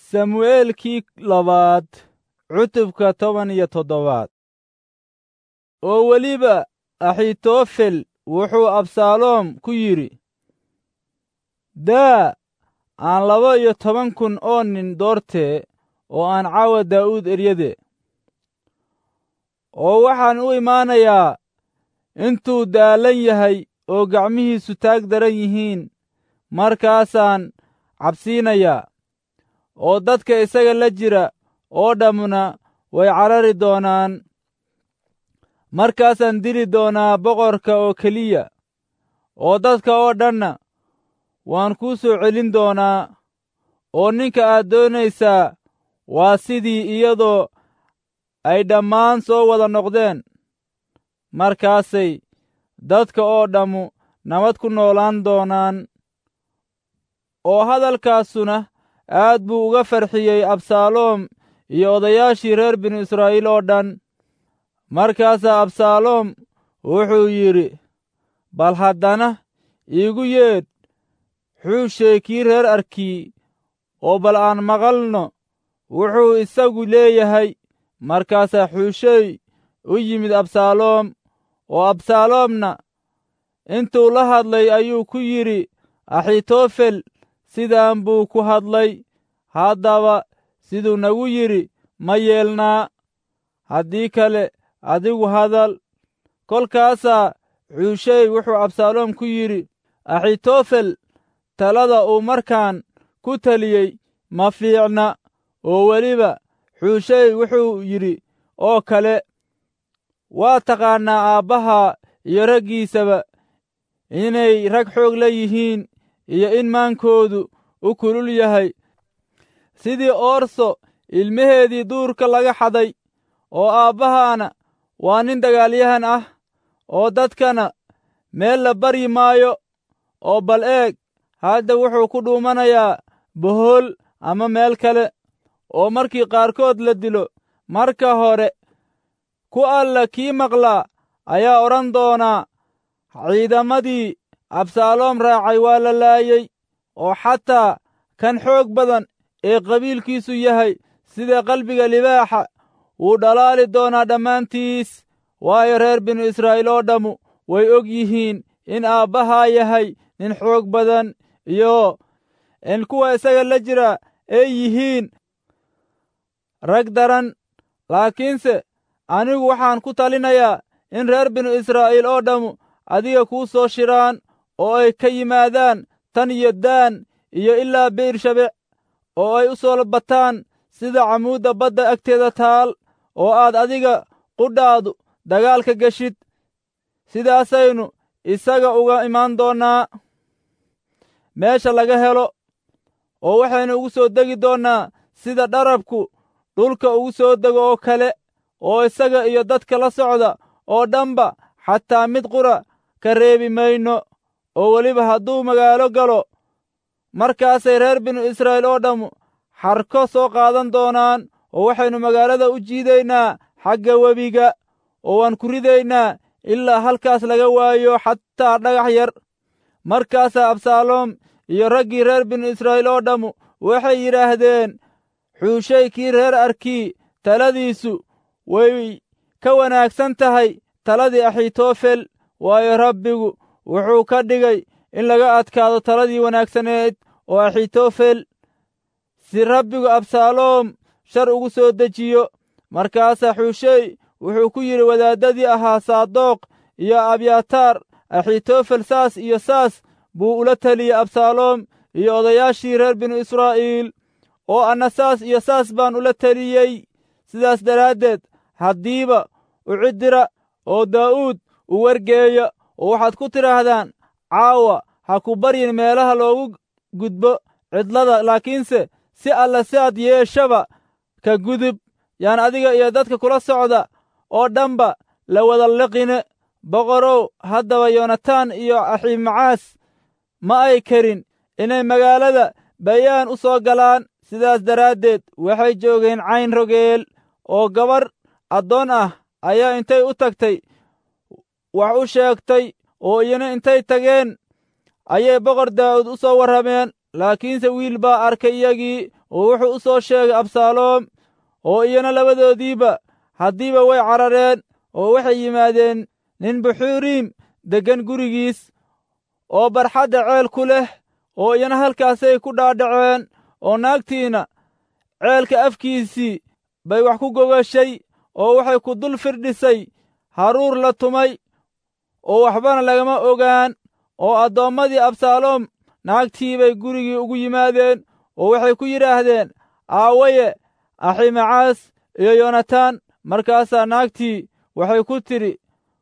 samu'eelkii labaad cutubka toban iyo toddobaad oo weliba axitofel wuxuu absaaloom ku yidhi daa aan laba iyo toban kun oo nin doortee oo aan caawa daa'uud eryade oo waxaan u imaanayaa intuu daalan yahay oo gacmihiisu taag daran yihiin markaasaan cabsiinayaa oo dadka isaga la jira oo dhammuna way carari doonaan markaasaan dili doonaa boqorka oo keliya oo dadka oo dhanna waan kuu soo celin doonaa oo ninka aad doonaysaa waa sidii iyadoo ay dhammaan soo wada noqdeen markaasay dadka oo dhammu nabad ku noolaan doonaan oo hadalkaasuna aad buu uga farxiyey absaaloom iyo odayaashii reer binu israa'iil oo dhan markaasaa absaaloom wuxuu yidhi bal haddana iigu yeedh xuushey kii reer arkii oo bal aan maqalno wuxuu isagu leeyahay markaasaa xuushey u yimid absaaloom oo absaaloomna intuu la hadlay ayuu ku yidhi axitofel sidaan buu ku hadlay haddaba siduu nagu yidhi ma yeelnaa haddii kale adigu hadal kolkaasaa xuushey wuxuu absaaloom ku yidhi axitofel talada uu markaan ku taliyey ma fiicna oo weliba xuushey wuxuu yidhi oo kale waa taqaannaa aabbaha iyo raggiisaba inay rag xoog la yihiin iyo in maankoodu u kulul yahay sidii oorso ilmaheedii duurka laga xaday oo aabbahaana waa nin dagaalyahan ah oo dadkana meel la baryi maayo oo bal eeg hadda wuxuu ku dhuumanayaa bohool ama meel kale oo markii qaarkood la dilo marka hore ku alla kii maqlaa ayaa odhan doonaa ciidamadii absaaloom raacay waa la laayey oo xataa kan xoog badan ee qabiilkiisu yahay sida qalbiga libaaxa wuu dhalaali doonaa dhammaantiis waayo reer binu israa'iil oo dhammu way og yihiin in aabbahaa yahay nin xoog badan iyo in kuwa isaga la jira ay yihiin rag daran laakiinse anigu waxaan ku talinayaa in reer binu israa'iil oo dhammu adiga kuu soo shiraan oo ay ka yimaadaan tan iyo daan iyo ilaa beershabec oo ay u soo bataan sida camuudda badda agteeda taal oo aad adiga qudhaadu dagaalka geshid sidaasaynu isaga uga imaan doonnaa meesha laga helo oo waxaynu ugu soo degi doonnaa sida dharabku dhulka ugu soo dego oo kale oo isaga iyo dadka la socda oo dhanba xataa mid qura ka reebi mayno oo weliba hadduu magaalo galo markaasay reer binu israa'iil oo dhammu xarko soo qaadan doonaan oo waxaynu magaalada u jiidaynaa xagga webiga oo waan ku ridaynaa ilaa halkaas laga waayo xataa dhagax yar markaasaa absaaloom iyo raggii reer binu israa'iil oo dhammu waxay yidhaahdeen xuushey kii reer arkii taladiisu way ka wanaagsan tahay taladii axitofel waayo rabbigu wuxuu ka dhigay in laga adkaado taladii wanaagsaneed oo axitofel si rabbigu absaaloom shar ugu soo dejiyo markaasaa xuushey wuxuu ku yidhi wadaaddadii ahaa saadoq iyo abyataar axitofel saas iyo saas buu ula teliyey absaaloom iyo odayaashii reer binu israa'iil oo anna saas iyo saas baan ula teliyey sidaas daraaddeed haddiiba u ciddira oo daa'uud u wargeeya oo waxaad ku tidhaahdaan caawa ha ku baryin meelaha loogu gudbo cidlada laakiinse si alla si aad yeeshaba ka gudub yaan adiga iyo dadka kula socda oo dhanba la wada liqine boqorow haddaba yonatan iyo aximacaas ma ay karin inay magaalada bayaan u soo galaan sidaas daraaddeed waxay joogeen cayn rogeel oo gabarh addoon ah ayaa intay u tagtay wax u sheegtay oo iyana intay tageen ayay boqor daa'uud u soo warrameen laakiinse wiil baa arkay iyagii oo wuxuu u soo sheegay absaaloom oo iyana labadoodiiba haddiiba way carareen oo waxay yimaadeen nin buxuuriim deggan gurigiis oo barxadda ceel ku leh oo iyana halkaasay ku dhaadhaceen oo naagtiina ceelka afkiisii bay wax ku gogashay oo waxay ku dul firdhisay haruur la tumay oo waxbana lagama ogaan oo addoommadii absaaloom naagtii bay gurigii ugu yimaadeen oo waxay ku yidhaahdeen aawaye aximacaas iyo yoonataan markaasaa naagtii waxay ku tidhi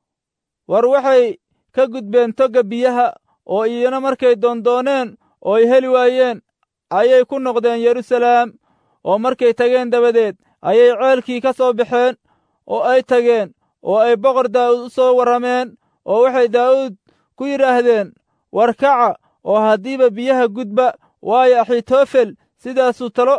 war waxay ka gudbeen togga biyaha oo iyana markay doondooneen oo ay heli waayeen ayay ku noqdeen yeruusalaam oo markay tageen dabadeed ayay ceelkii ka soo baxeen oo ay tageen oo ay boqor daa'uud u soo warrameen oo waxay daa'uud ku yidhaahdeen war kaca oo haddiiba biyaha gudba waayo axitofel sidaasuu talo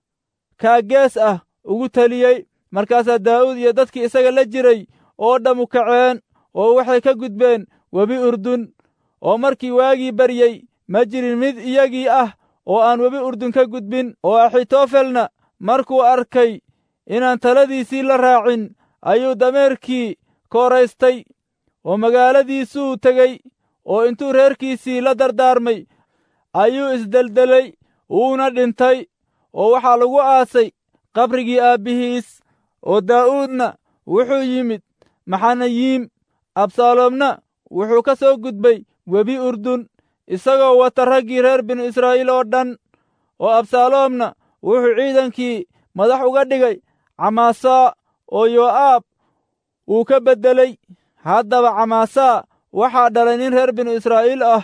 kaagees ah ugu teliyey markaasaa daa'uud iyo dadkii isaga la jiray oo dhammu kaceen oo waxay ka gudbeen webi urdun oo markii waagii baryey ma jirin mid iyagii ah oo aan webi urdun ka gudbin oo axitofelna markuu arkay inaan taladiisii la raacin ayuu dameerkii kooraystay oo magaaladiisuu tegey oo intuu reerkiisii la dardaarmay ayuu isdeldelay wuuna dhintay oo waxaa lagu aasay qabrigii aabbihiis oo daa'uudna wuxuu yimid maxanayiim absaaloomna wuxuu ka soo gudbay webi urdun isagoo wata raggii reer binu israa'iil oo dhan oo absaaloomna wuxuu ciidankii madax uga dhigay camaasaa oo yoo'aab uu ka beddelay haddaba camaasaa waxaa dhalay nin reer binu israa'iil ah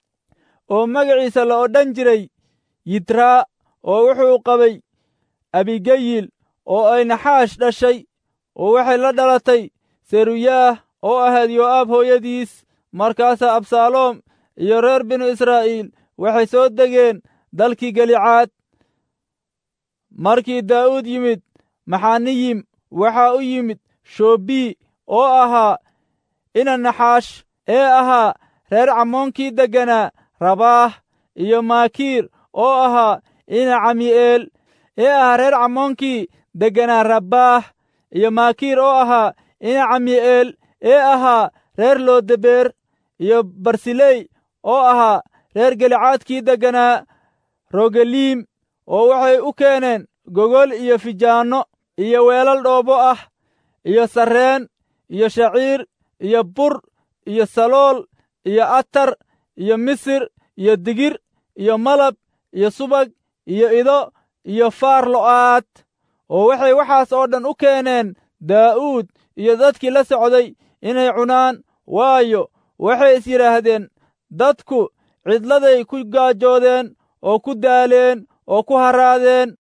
oo magaciisa la odhan jiray yitraa oo wuxuu qabay abigayil oo ay naxaash dhashay oo waxay la dhalatay seruyaah oo ahayd yoo'aab hooyadiis markaasaa absaaloom iyo reer binu israa'iil waxay soo degeen dalkii galicaad markii daa'uud yimid maxaniyim waxaa u yimid shoobii oo ahaa ina naxaash ee ahaa reer cammoonkii degganaa rabaah iyo maakiir oo ahaa ina cami'eel ee ahaa reer cammoonkii degganaa rabbaah iyo maakiir oo ahaa ina cami'eel ee ahaa reer loodebeer iyo barsiley oo ahaa reer gelicaadkii degganaa rogeliim oo waxay u keeneen gogol iyo fijaanno iyo weelal dhoobo ah iyo sarreen iyo shaciir iyo bur iyo salool iyo atar iyo misir iyo digir iyo malab iyo subag iyo ido iyo faar lo'aad oo waxay waxaas oo dhan u keeneen daa'uud iyo dadkii la socday inay cunaan waayo waxay is yidhaahdeen dadku cidladay ku gaajoodeen oo ku daaleen oo ku haraadeen